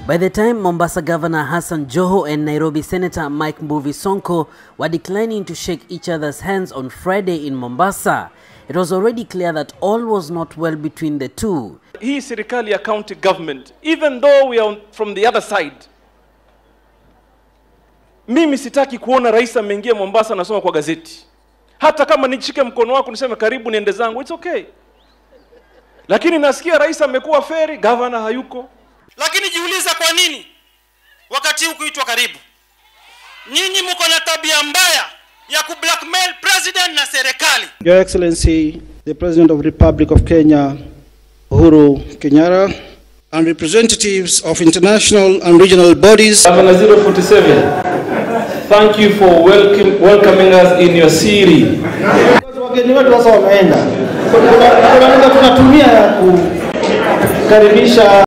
By the time Mombasa Governor Hassan Joho and Nairobi Senator Mike Mbuvi Sonko were declining to shake each other's hands on Friday in Mombasa, it was already clear that all was not well between the two. hii serikali ya county government even though we are on- from the other side mimi sitaki kuona rais ameingia mombasa nasoma kwa gazeti hata kama nishike mkono wako niseme karibu niende zangu it's okay lakini nasikia rais amekuwa feri gavana hayuko lakini jiuliza kwa nini wakati huu kuitwa karibu nyinyi mko na tabia mbaya ya kublackmail president na serikali Your Excellency, the President of the Republic of Kenya, Uhuru Kenyatta, and representatives of international and regional bodies, Governor 047 thank you for welcome, welcoming us in your city wageni wetu sasa wameenda, kuna kuna lugha tunatumia ya kukaribisha